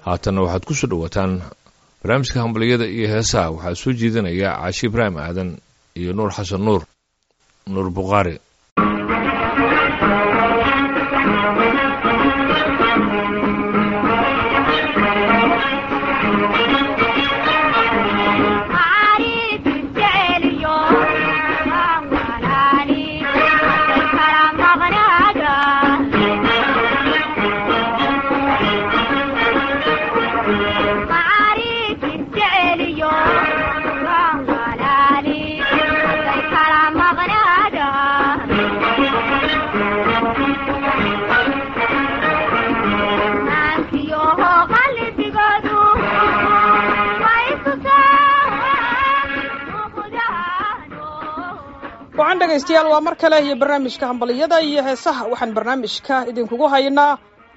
haatanna waxaad ku soo dhowaataan barnaamijka hambaliyada iyo heesaha waxaa soo jeedinaya caashi ibraahim aadan iyo nuur xasan nuur nuur bukhaari wacan dhegaystayaal waa mar kale iyo barnaamijka hambaliyada iyo heesaha waxaan barnaamijka idinkugu haynaa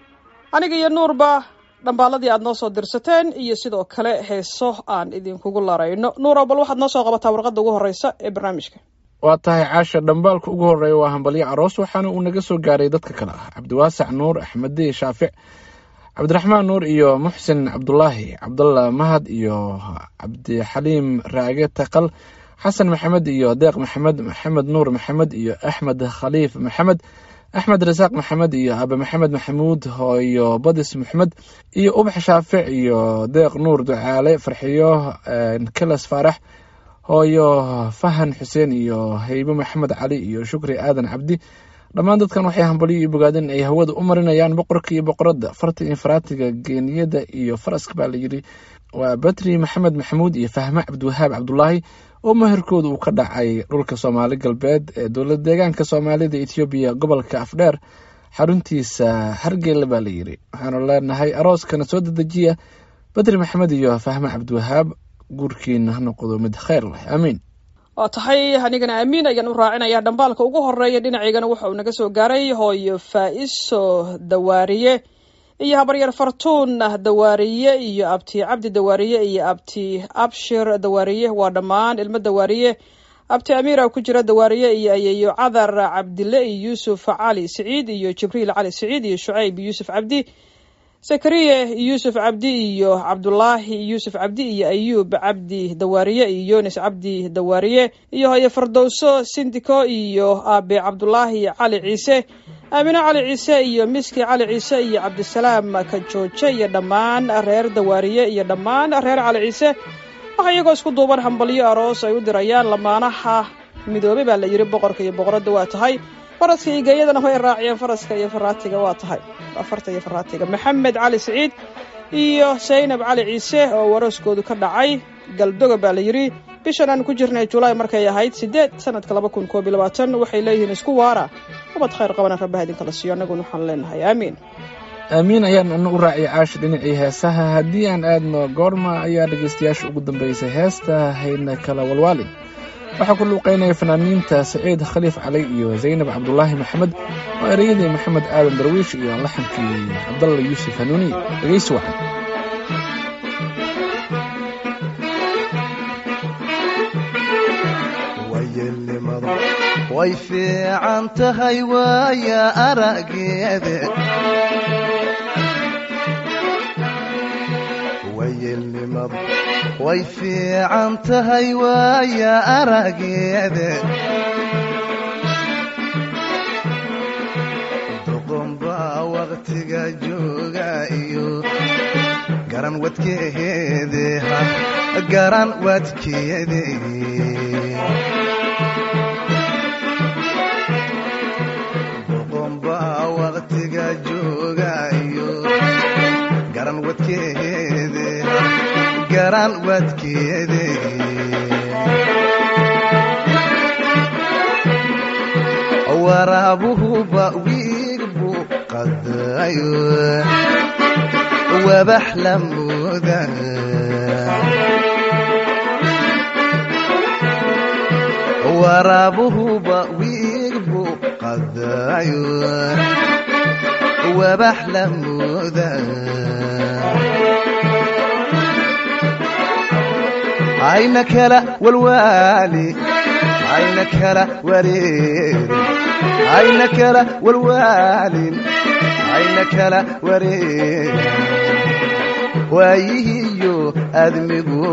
aniga iyo nuurba dhambaaladii aad noo soo dirsateen iyo sidoo kale heeso aan idinkugu larayno nuuro bal waxaad noo soo qabataa warqadda ugu horreysa ee barnaamijka waa tahay caasha dhambaalka ugu horreeya waa hambalyo aroos waxaana uu naga soo gaaray dadka kale ah cabdiwaasac nuur axmediy shaafic cabdiraxmaan nuur iyo muxsin cabdulaahi cabdalla mahad iyo cabdixaliim raage taqal xasan maxamed iyo deeq maxamed maxamed nuur maxamed iyo axmed khaliif maxamed axmed rasaaq maxamed iyo abe maxamed maxamuud iyo badis maxmed iyo ubax shaafic iyo deeq nuur ducaale farxiyo kalas faarax hooyo fahan xuseen iyo heybe maxamed cali iyo shukri aadan cabdi dhammaan dadkan waxay hambalyo iyo bogaadeen ay hawada u marinayaan boqorka iyo boqoradda farta iyo faraatiga geeniyada iyo faraska baa layidhi waa batri maxamed maxamuud iyo fahme cabdiwahaab cabdulaahi oo maherkooda uu ka dhacay dhulka soomaali galbeed ee dowlad deegaanka soomaalida etoobiya gobolka afdheer xaruntiisa hargeyla baa layidhi waxaanu leenahay arooskana soo dedejiya badri maxamed iyo fahme cabdiwahaab guurkiina ha noqdo mid kheyr leh aamiin waa tahay anigana aamiin ayaan u raacinayaa dhambaalka ugu horeeya dhinacaygana waxa uu naga soo gaaray hooyo faa-iso dawaariye iyo habaryar fartuun dawaariye iyo abti cabdi dawaariye iyo abti abshir dawaariye waa dhammaan ilmo dawaariye abti amiira ku jira dawaariye iyo ayeeyo cadar cabdile iyo yuusuf cali siciid iyo jibriil cali siciid iyo shucayb yuusuf cabdi zakariye yuusuf cabdi iyo cabdulaahi yuusuf cabdi iyo ayuub cabdi dawaariye iyo yunis cabdi dawaariye iyo hoye fardowso sindiko iyo aabe cabdulaahi cali ciise aamino cali ciise iyo miski cali ciise iyo cabdisalaam kajooje iyo dhammaan reer dawaariye iyo dhammaan reer cali ciise waxa iyagoo isku duuban hambalyo aroos ay u dirayaan lamaanaha midoobey baa la yidhi boqorka iyo boqoradda waa tahay faraska iyo geeyadana way raaciyeen faraska iyo faraatiga waa tahay afarta iyo faraatiga maxamed cali siciid iyo saynab cali ciise oo warooskoodu ka dhacay galdoga baa la yidhi bishan aan ku jirnay julaay markay ahayd sideed sanadka laba kun koob iyo labaatan waxay leeyihiin isku waara ubad khayr qabana rabbaha idinkala siiyo annaguna waxaan leenahay aamiin aamiin ayaan ana u raaciyay caashi dhinacii heesaha haddii aan aadno goorma ayaa dhegaystayaasha ugu dambeysay heesta hayna kala walwaalin waxaa ku luuqeynaya fanaaniinta saciid khaliif cali iyo zaynab cabdulaahi maxamed oo ereyadii maxamed aadan darwiish iyo laxankii cabdalla yuusuf hanuuniy dhegaysi wacan way fiican tahay waaya arageede wayelnimadu way fiican tahay waaya arageede doqonbaa waqtiga jooga iyo garan wadkeede garan wadkeede waqtiga joogayo garan wadkeede garan wadkeede waraabuhuba wiig buu qadayo wabax la mooda waraabuhuba wiig buu qadayo wabax la mooda ayna kala walwaali ayna kala wareeri ayna kala walwaalin ayna kala wareeri waayihiyo admigu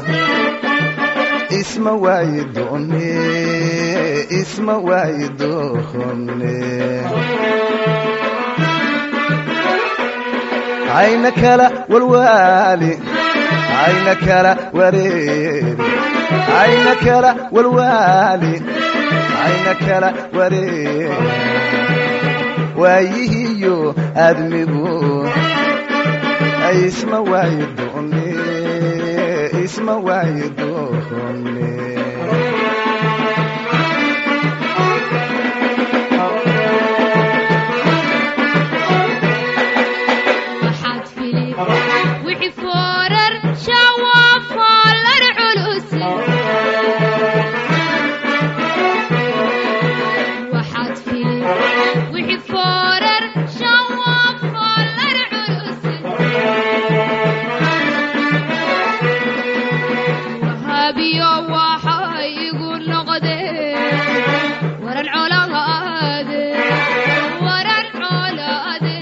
isma waayi doone isma waayi doone ayna kala walwaali ayna kala wareeri ayna kala walwaali ayna kala wareeri waayihiyo admigu isma waayi doone isma waayi doone waxaad fili wixii foorar shawafaalar culus waxaad fili wixii foorar shawafaalar culus wahaabiyo waxa igu noqdeen waran colaade waran colaade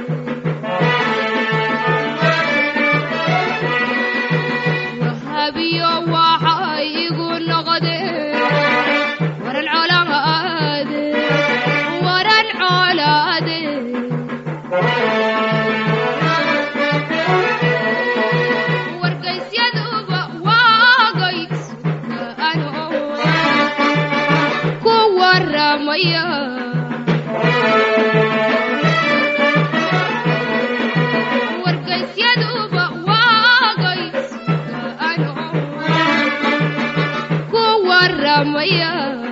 wahabiyo waxa igu noqdeen waran colaade waran colaade wargaysyadaba waagay sugaano ku waramaya wargaysyaduba waagay sugaano ku waramaya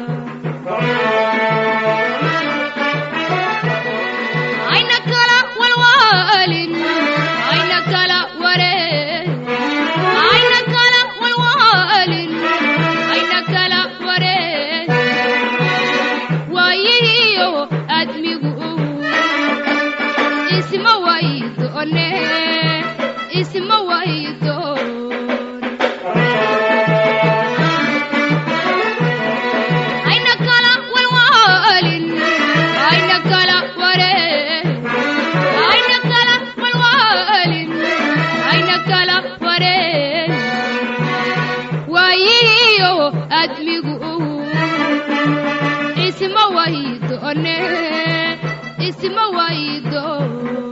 ayna kala walwaalin ayna kala wareen ayna kala walwaalin ayna kala wareen waayihiyo admigu isma waydoone isma waydoon ayna kala walwaalin ayna kala wareen ayna kala walwaalin ayna kala wareen waayihiyo admigu isma waydoone isma waydoon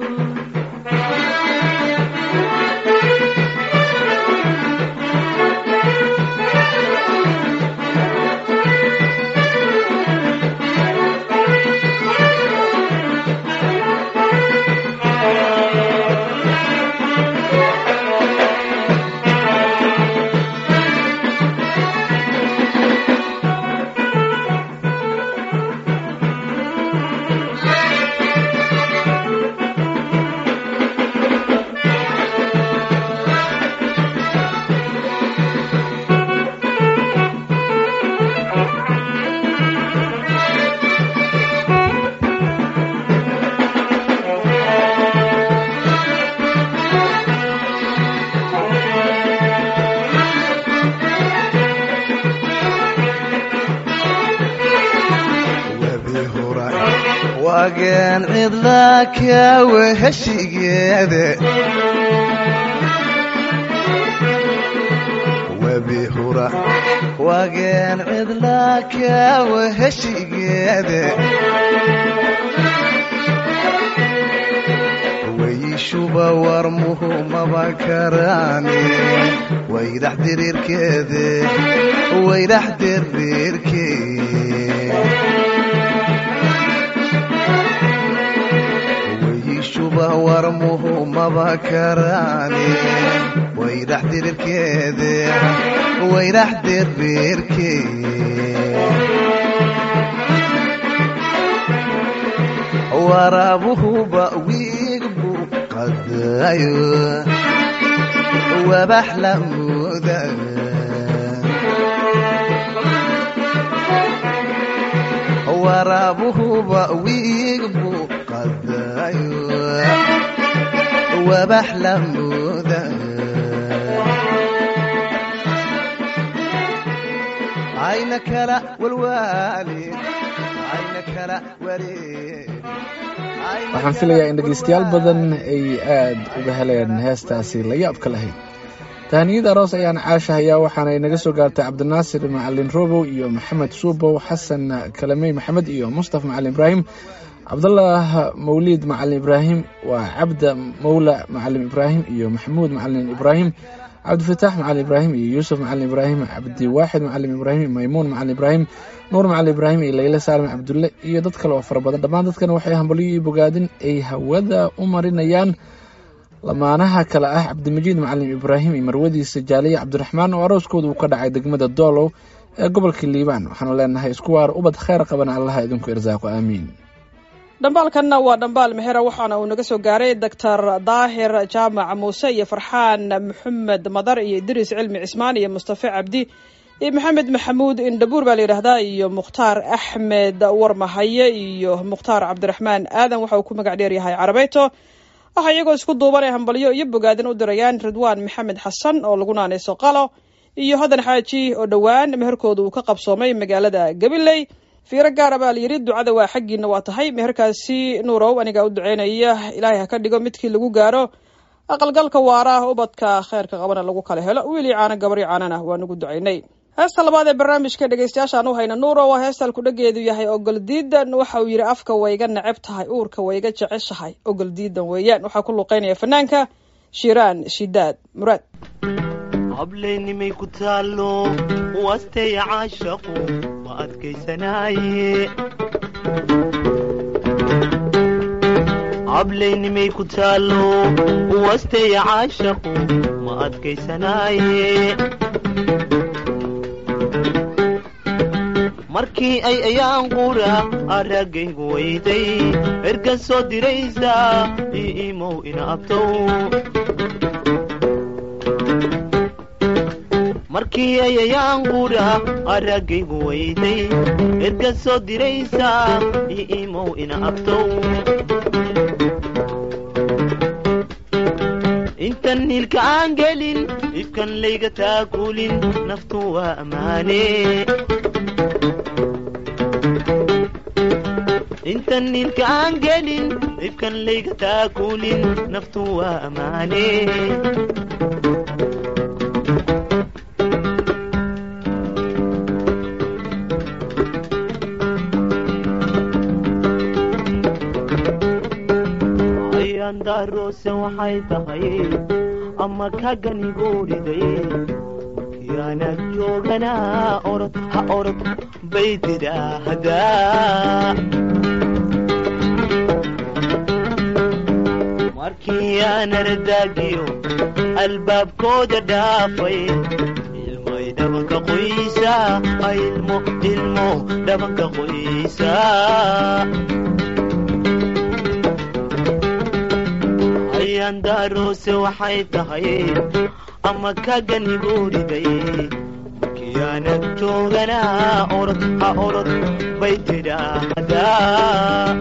webi hura waageen cidla kawa heshigeede webi hura waageen cidla kawa heshigeede wayishuba warmuhu maba karaani waydax diriirkeede waydax diriirkee wayishuba warmuhu maba karaani waydax dirirkeede waydax dirirkee waraabuhuba wiig buu qadayo wabax la mooda waraabuhuba wiig buu qadayo wabax la mooda ayna kala walwaali ayna ayna kala wareegin waxaan filayaa in dhegaystayaal badan ay aad uga heleen heestaasi la yaabka lahayd tahaniyada aroos ayaan caashahayaa waxaana inaga soo gaartay cabdinaasir macalin robow iyo maxamed suubow xasan kalamey maxamed iyo mustafa macalin ibraahim cabdallah mawliid macalin ibraahim waa cabda mawla macalin ibraahim iyo maxamuud macalin ibraahim cabdifataax macalin ibraahim iyo yuusuf macalin ibraahim cabdiwaaxid macalin ibraahim maymuun macalin ibraahim nuur macalin ibraahim iyo leyle saalim cabdulle iyo dad kale oo fara badan dhammaan dadkan waxay hambalyo iyo bogaadin ay hawada u marinayaan lamaanaha kale ah cabdimajiid macalin ibraahim iyo marwadiisa jaaliya cabdiraxmaan oo arooskooda uu ka dhacay degmada doolow ee gobolka liibaan waxaanu leenahay isku waar ubad kheyr qabana allaha idinku irsaaqo aamiin dhambaalkanna waa dhambaal mexera waxaana uu naga soo gaaray doctor daahir jaamac muuse iyo farxaan maxamed madar iyo idriis cilmi cismaan iyo mustafe cabdi iyo maxamed maxamuud indhabuur baa la yidhaahdaa iyo mukhtaar axmed warmahaye iyo mukhtaar cabdiraxmaan aadan waxa uu ku magac dheer yahay carabeyto waxaa iyagoo isku duubanay hambalyo iyo bogaadin u dirayaan ridwaan maxamed xasan oo lagu naanayso qalo iyo hadan xaaji oo dhowaan meherkooda uu ka qabsoomay magaalada gabiley fiiro gaara baa layidhi ducada waa xaggiina waa tahay meherkaasi nuurow anigaa u duceynaya ilaahay ha ka dhigo midkii lagu gaaro aqalgalka waara ubadka kheyrka qabana lagu kala helo wiilii caana gabari caanana waa nagu ducaynay heesta labaad ee barnaamijka dhegeystayaashaan u hayna nuuro waa heesta alkudhageedu yahay ogol diidan waxa uu yidhi afka wayga neceb tahay uurka wayga jeceshahay ogol diidan weeyaan waxaa ku luqeynaya fanaanka shiiraan shidaad muraad hableennimay ku taallo wasteya caashaqu ma adkaysanaaye hableennimay ku taallo wasteya caashaqu ma adkaysanaaye markii ay ayaan qura araggaygu weyday ergan soo diraysa ii imow ina abtow markii ay ayaan qura araggaygu weyday ergan soo diraysa ii imow ina abtow intan niilka aan gelin ifkan layga taakulin naftu waa ammaane intan niilka aan gelin ifkan layga taakulin naftu waa ammaane ayaandaroose waxay tahay ama kaganigooriday markiyaanad jooganaa orod ha orod bay tidhaahdaa markii aan ardaagiyo albaabkooda dhaafay ilmay dhabanka qoysa ilmo ilmo dhabanka qoysa ayaandaroose waxay tahay ama kaganigooriday markiyaanad jooganaa orod ha orod bay tidhaahdaa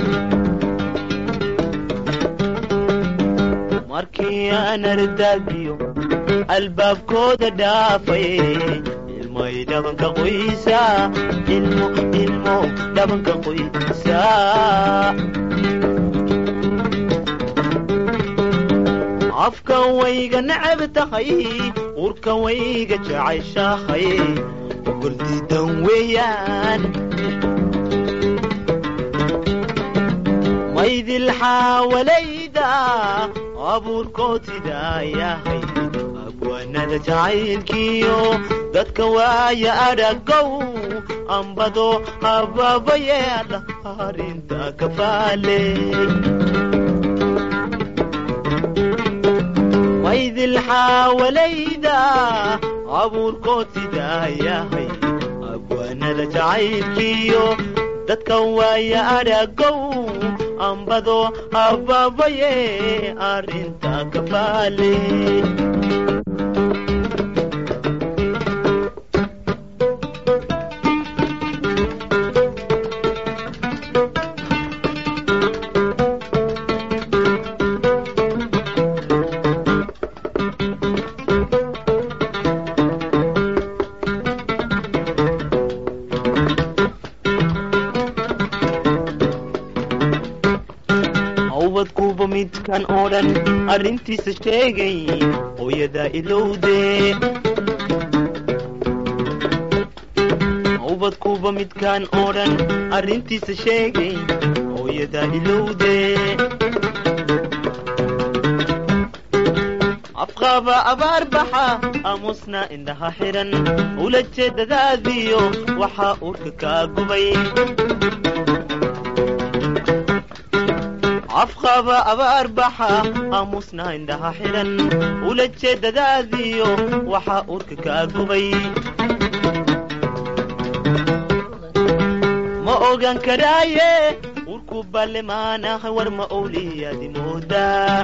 markii aan ardaagiyo albaabkooda dhaafay ilmay dhabanka qoysa ilmo ilmo dhabanka qoysa afka wayga necab tahay urka wayga jeceshahay ogoldiidan weeyaan maydil xaawalayda abuurkootidaa yahay abwaanada jacaylkiyo dadka waaya adhagow ambado habaabayeedha arrinta kafaale maydil xaawalayda abuurkootidaa yahay abwaanada jacaylkiyo dadka waaya adhagow ambado habaabaye arrinta kafaale midkan oo dhan arrintiisa sheegay hooyadaa ilowdee ubadkuba midkan oo dhan arrintiisa sheegay hooyadaa ilowdee afqaba abaar baxa aamusna indhaha xiran ula jeedadaadiyo waxaa urka kaa gubay afqaba abaar baxa aamusna indhaha xiran ula jeedadaadiyo waxaa urka kaa gubay ma ogan karaaye urku ballemaanaha war ma owliyaadi moodaa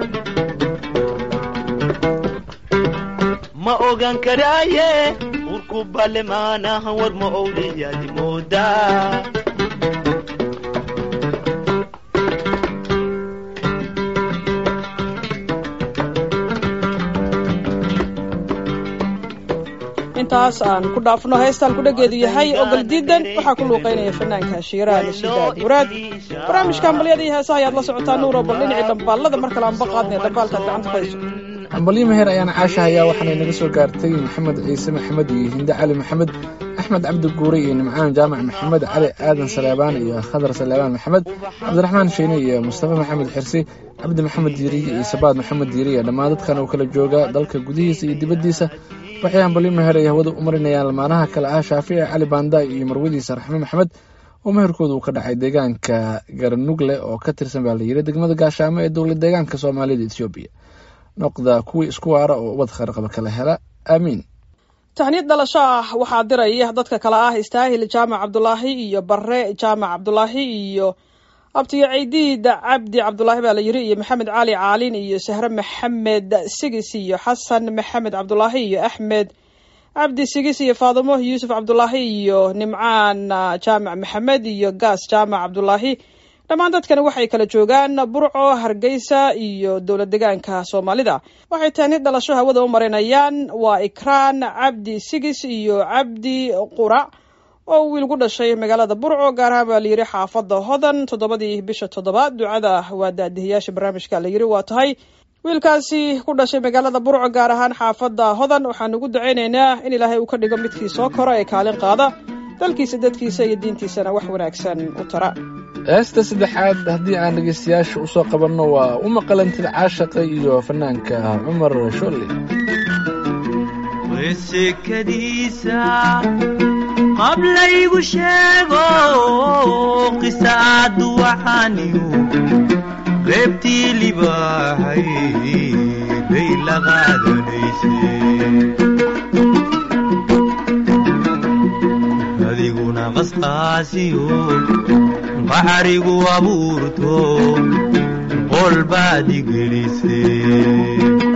ma ogan karaaye urku ballemaanaha war ma owliyaadi moodaa intaas aan ku dhaafno heestaan ku dhageedu yahay ogol diidan waxaa ku luuqeynaya fanaanka shiiraha nashidaad muraad barnaamijka hambalyada iyo heesaha ayaad la socotaa nuuro bal dhinacii dhambaalada mar kale aan baqaadnay dhambaalkaad gacanta ku hayso ambalyo meher ayaana caasha hayaa waxaanay naga soo gaartay maxamed ciise maxamed iyo hinde cali maxamed axmed cabdi guure iyo nimcaan jaamac maxamed cali aadan saleebaan iyo khadar saleebaan maxamed cabdiraxmaan sheine iyo mustafa maxamed xirsi cabdi maxamed diiriye iyo sabaad maxamed diiriye dhammaan dadkan oo kala jooga dalka gudihiisa iyo dibaddiisa waxay ambalyo meher ay hawada u marinayaan lamaanaha kale ah shaafici cali baandaay iyo marwadiisa raxme maxamed oo meherkooda uu ka dhacay deegaanka garanugle oo ka tirsan baa la yidhi degmada gaashaamo ee dowlad deegaanka soomaalida etoobiya noqda kuwii isku waara oo ubad kharqaba kala hela aamiin taxniyad dhalasho ah waxaa diraya dadka kale ah istaahil jaamac cabdulaahi iyo bare jaamac cabdulaahi iyo abtiyo ciidiid cabdi cabdulaahi baa la yiri iyo maxamed cali caalin iyo sahre maxamed sigis iyo xasan maxamed cabdulaahi iyo axmed cabdi sigis iyo faadimo yuusuf cabdulaahi iyo nimcaan jaamac maxamed iyo gaas jaamac cabdulaahi dhammaan dadkani waxay kala joogaan burco hargeysa iyo dowlad degaanka soomaalida waxay taani dhalasho hawada u marinayaan waa ikraan cabdi sigis iyo cabdi qurac oo wiil ku dhashay magaalada burco gaar ahaan baa layidhi xaafada hodan toddobadii bisha toddobaad ducada waa daadihiyaasha barnaamijka la yidhi waa tahay wiilkaasi ku dhashay magaalada burco gaar ahaan xaafada hodan waxaan ugu ducaynaynaa in ilaahay uu ka dhigo midkii soo koro ee kaalin qaada dalkiisa dadkiisa iyo diintiisana wax wanaagsan u tara heesta saddexaad haddii aan dhegeystayaasha usoo qabanno waa u maqalantida caashaqa iyo fanaanka cumar sholle wesekadiisa qablaygu sheego qisaadu waxaaniyu reebtii libaahay bay la qaadanaysay adiguna qasqaasiyo qaxarigu abuurto qol baad igelisay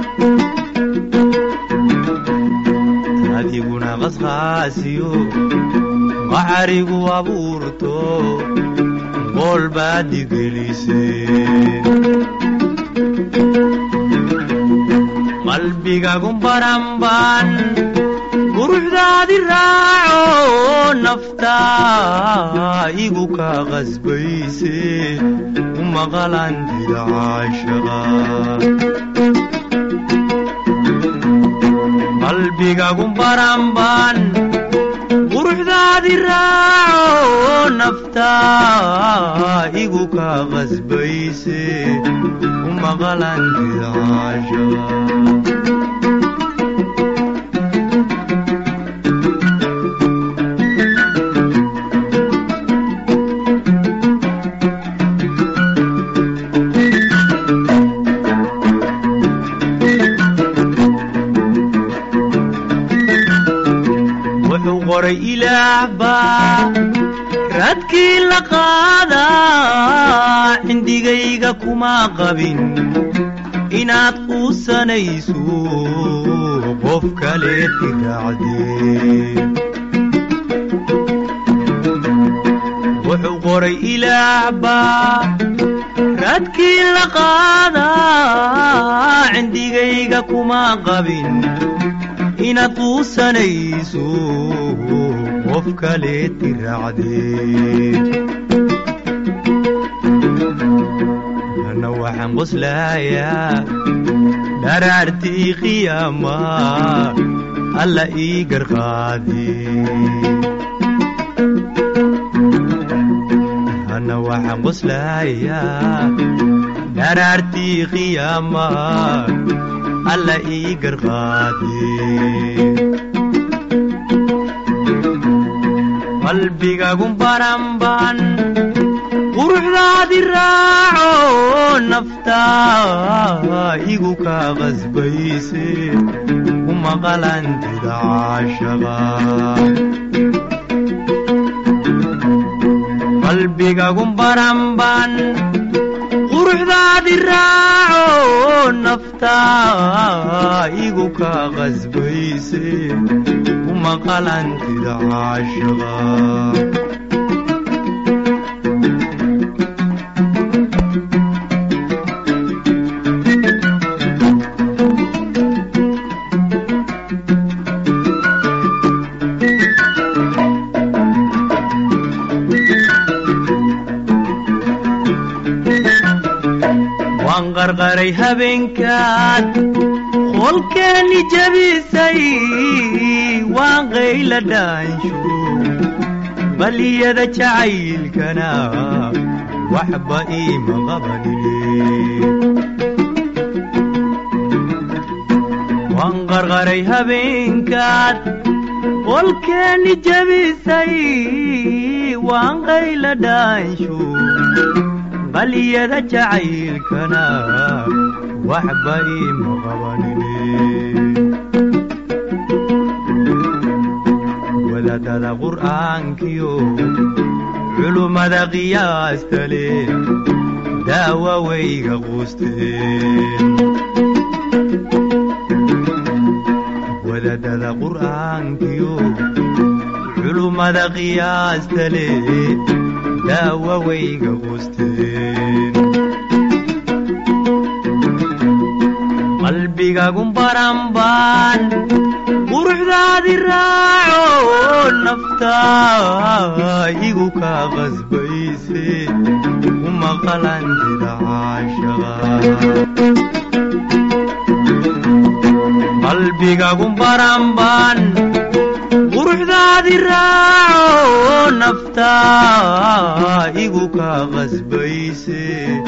adiguna qasqaasiyo qaxarigu abuurto qol baad igelisay qalbigagu baranban quruxdaadi raaco naftaa igu ka qasbayse u maqalantida caashaqa qalbigagu baranban quruxdaadi raaco naftaa igu ka qasbayse u maqalantida caashaqa wuxuu qoray ilaah baa radkii la qaadaa cindigayga kuma qabin inaad quusanayso qof kale tiraacdee wuxuu qoray ilaah baa radkii la qaadaa cindigayga kuma qabin inaad quusanayso qof kale tiraacdee ana waxaan qoslayaa dharaartii qiyaama alla ii garqaadi ana waxaan qoslayaa dharaartii qiyaama alla ii garqaadi qalbigagun baranban quruxdaadi raaco naftaa igu kaa qasbayse umaqalantida caashaqa qalbigagun baranban quruxdaadi raaco naftaa igu kaa qasbayse umaqalantida caashaqa waan qarqaray habeenkaad qolkeeni jabisay waan qayla dhaansho baliyada jacaylkana waxba iima qabanine waan qarqaray habeenkaad qolkeeni jabisay waan qayla dhaansho baliyada jacaylkana waxba iima qabanine wadaadada qur'aankiyo culummada qiyaasta leh daawa wayga quusteen wadaadada qur'aankiyo culummada qiyaasta leh daawa wayga quusteen qalbigagun baranbaan quruxdaadi raaco naftaa igu kaa qasbayse umaqalantida caashaqa qalbigagun baranbaan quruxdaadi raaco naftaa igu kaa qasbayse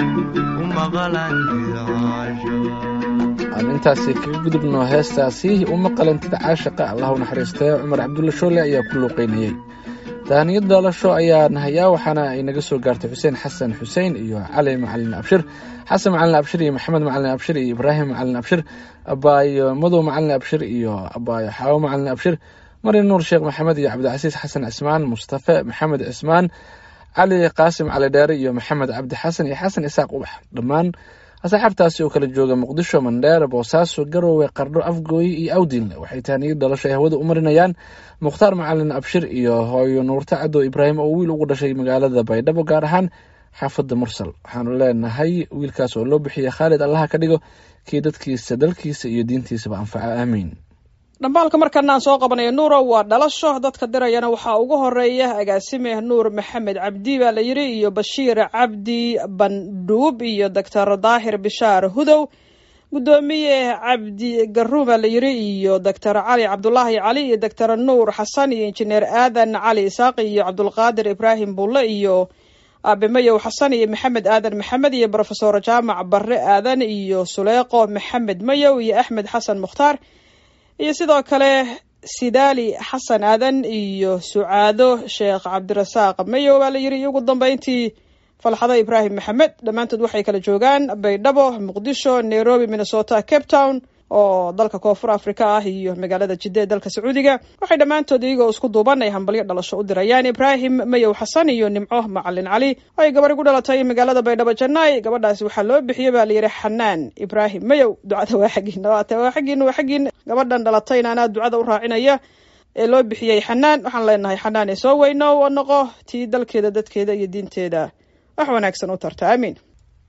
umaqalantida caashaqa aan intaasi kaga gudubno heestaasi uma qalantida caashaqa allah u naxariistee cumar cabdulla shoole ayaa ku luuqeynayey dahaniyad dhalasho ayaan hayaa waxaana ay naga soo gaartay xuseen xasan xuseen iyo cali macalin abshir xasan macalin abshir iyo maxamed macalin abshir iyo ibraahim macalin abshir abaayo madow macalin abshir iyo abaayo xaawo macalin abshir mari nuur sheekh maxamed iyo cabdicasiis xasan cismaan mustafe maxamed cismaan cali qaasim cali dheere iyo maxamed cabdi xasan iyo xasan isaaq ubax dhammaan asxaabtaasi oo kala jooga muqdisho mandheer boosaaso garowe qardho afgooye iyo awdil waxay tahaniyad dhalasho ay hawada u marinayaan mukhtaar macalin abshir iyo hooyo nuurta cadow ibraahim oo wiil ugu dhashay magaalada baydhabo gaar ahaan xaafadda mursal waxaanu leenahay wiilkaas oo loo bixiya khaalid allaha ka dhigo kii dadkiisa dalkiisa iyo diintiisaba anfaca aamiin dhambaalka markana aan soo qabanayo nuuro waa dhalasho dadka dirayana waxaa ugu horeeya agaasime nuur maxamed cabdi baa la yidhi iyo bashiir cabdi bandhuub iyo doctor daahir bishaar hudow guddoomiye cabdi garuun baa la yidhi iyo doctor cali cabdulaahi cali iyo doctor nuur xasan iyo injineer aadan cali isaaq iyo cabdulqaadir ibraahim bulle iyo aabe mayow xasan iyo maxamed aadan maxamed iyo brofesor jaamac barre aadan iyo suleeqo maxamed mayow iyo axmed xasan mukhtaar iyo sidoo kale sidaali xasan aadan iyo sucaado sheekh cabdirasaaq mayow baa la yidhi iyo ugu dambeyntii falxado ibraahim maxamed dhammaantood waxay kala joogaan baydhabo muqdisho nairobi minnesota cape town oo dalka koonfur africa ah iyo magaalada jidda ee dalka sacuudiga waxay dhammaantood iyagoo isku duuban ay hambalyo dhalasho u dirayaan ibraahim mayow xasan iyo nimco macalin cali oo ay gabadhi ku dhalatay magaalada baydhabo jannaay gabadhaasi waxaa loo bixiyey baa layidhi xanaan ibraahim mayow ducada waa xaggiina waate waa xaggiina waa xaggiin gabadhan dhalatayna anaa ducada u raacinaya ee loo bixiyey xanaan waxaan leenahay xanaan ee soo weyno oo noqo tii dalkeeda dadkeeda iyo diinteeda wax wanaagsan u tarta aamiin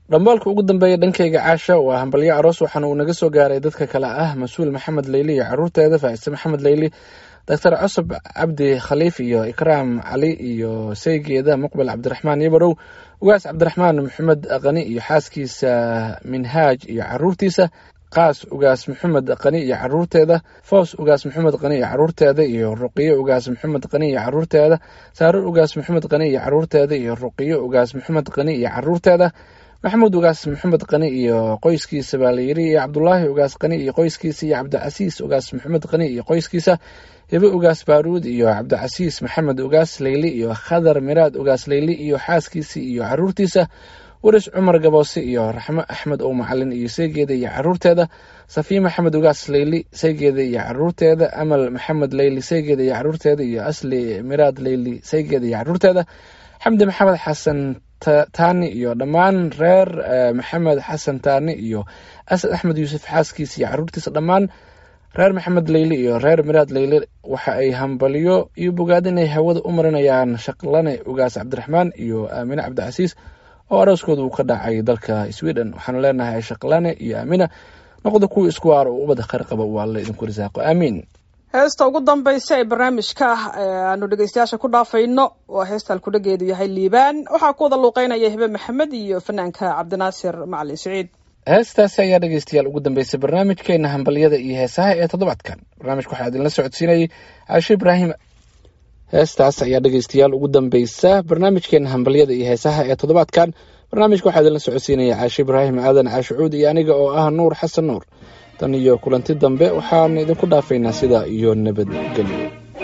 dhambaalka ugu dambeeya dhankayga caasha waa hambalyo aroos waxaana uu naga soo gaaray dadka kale ah mas-uul maxamed leyli iyo caruurteeda faa'ise maxamed leyli doctor cusub cabdi khaliif iyo ikraam cali iyo saygeeda muqbel cabdiraxmaan yabarow ugaas cabdiraxmaan maxamed qani iyo xaaskiisa minhaaj iyo caruurtiisa qaas ugaas maxamed qani iyo caruurteeda foos ugaas maxamed qani iyo caruurteeda iyo ruqiyo ugaas maxamed qani iyo caruurteeda saaro ugaas maxamed qani iyo caruurteeda iyo ruqiyo ugaas maxamed qani iyo caruurteeda maxamuud ugaas maxamed qani iyo qoyskiisa baa la yiri iyo cabdulaahi ugaas qani iyo qoyskiisa iyo cabdicasiis ugaas maxamed qani iyo qoyskiisa hibe ugaas baaruud iyo cabdicasiis maxamed ugaas leyli iyo khadar miraad ugaas leyli iyo xaaskiisa iyo caruurtiisa waris cumar gaboose iyo raxmo axmed oo macalin iyo saygeeda iyo caruurteeda safiya maxamed ugaas leyli saygeeda iyo caruurteeda amal maxamed leyli saygeeda iyo caruurteeda iyo asli miraad leyli saygeeda iyo caruurteeda xamdi maxamed xasan taani iyo dhammaan reer maxamed xasan taani iyo asad axmed yuusuf xaaskiisa iyo caruurtiisa dhammaan reer maxamed leyli iyo reer miraad leyli waxa ay hambalyo iyo bogaad inay hawada u marinayaan shaqlane ugaas cabdiraxmaan iyo aamine cabdicasiis oo arooskooda uu ka dhacay dalka sweden waxaanu leenahay shaqlane iyo aamina noqda kuwa isku waaro oo ubada khayr qaba uu alle idinku risaaqo aamiin heesta ugu dambaysa ee barnaamijka aanu dhegeystayaasha ku dhaafayno waa heesta halkudhageedu yahay liibaan waxaa ku wada luuqeynaya hibe maxamed iyo fanaanka cabdinaasir macalin siciid heestaasi ayaa dhegeystayaal ugu dambeysay barnaamijkeena hambalyada iyo heesaha ee toddobaadkan barnaamijka waxaa idinla socodsiinayay caashe ibraahim heestaas ayaa dhegeystayaal ugu dambeysa barnaamijkeena hambalyada iyo heesaha ee toddobaadkan barnaamijka waxaa idinla socodsiinaya caashe ibraahim aadan caashicuud iyo aniga oo ah nuur xasan nuur tan iyo kulanti dambe waxaan idinku dhaafaynaa sidaa iyo nabadgelyo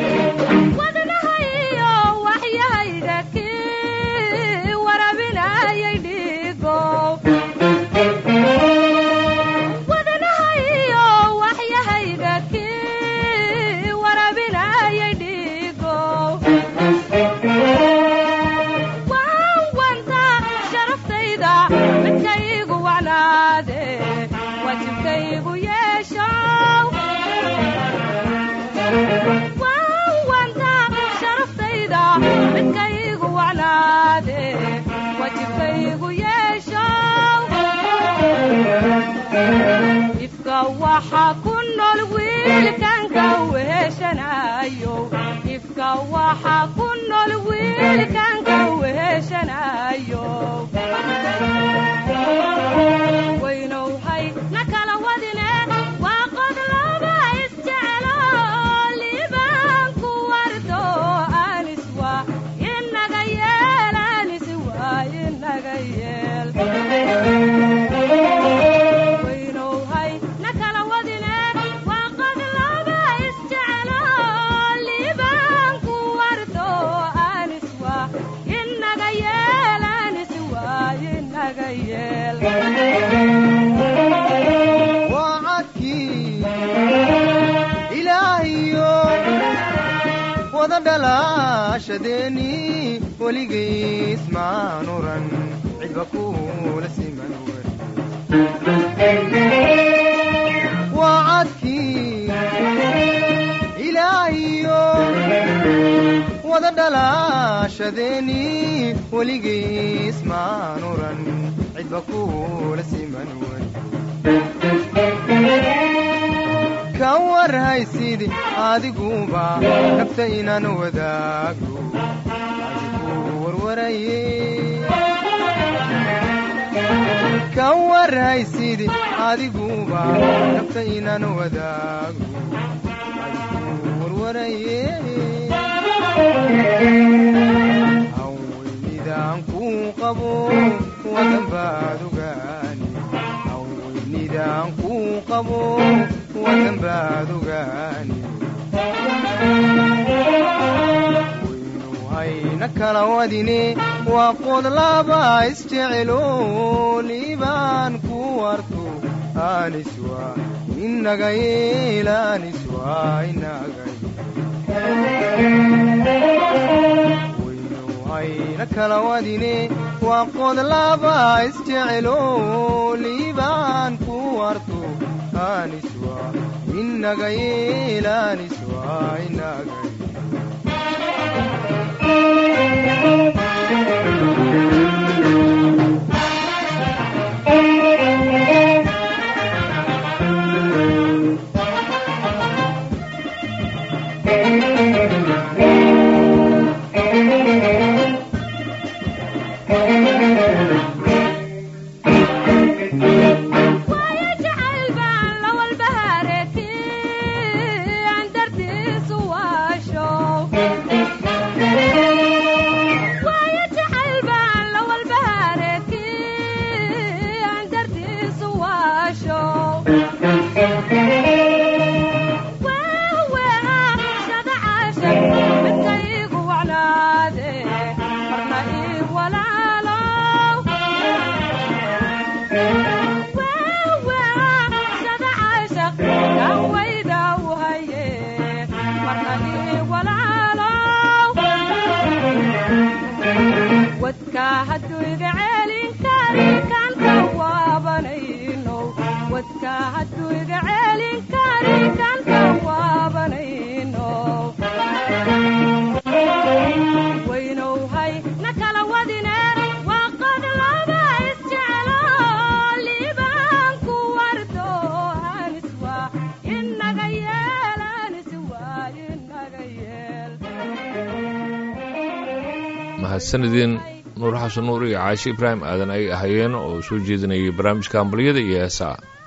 dhalaashadeeni weligiis maan oran cidba kuula siman waa cadkii ilaahiyo wada dhalaashadeeni weligiis maan oran cidba kuula siman ka warhaysid adiguba nafta inaan wadaago adigu warwaraye ka warhaysid adiguba nafta inaan wadaago adigu warwaraye haweynidaan kuu qabo wadan baad ogaani haweynidaan kuu qabo wadan baad ogaani waynu hayna kala wadine waa qod laba isjecelo liibaan ku warto aniswa inaga yeel aniswa inaga waynu hayna kala wadine waa qod laba isjecelo liibaan ku warto aniswa inaga yeel aniswa inaga wadka hadduu iga celin karin kanta waabanayno wadka hadduu iga celin karin kanta waabanayno waynowhay na kala wadine waa qod laba isjeclo liibaan ku wardo hanis waa inaga yeel hanis waa inaga yeel mahadsanidin nuur xasan nuur iyo caashi ibraahim aadan ay ahaayeen oo soo jeedinayay barnaamijka hambalyada iyo heesaa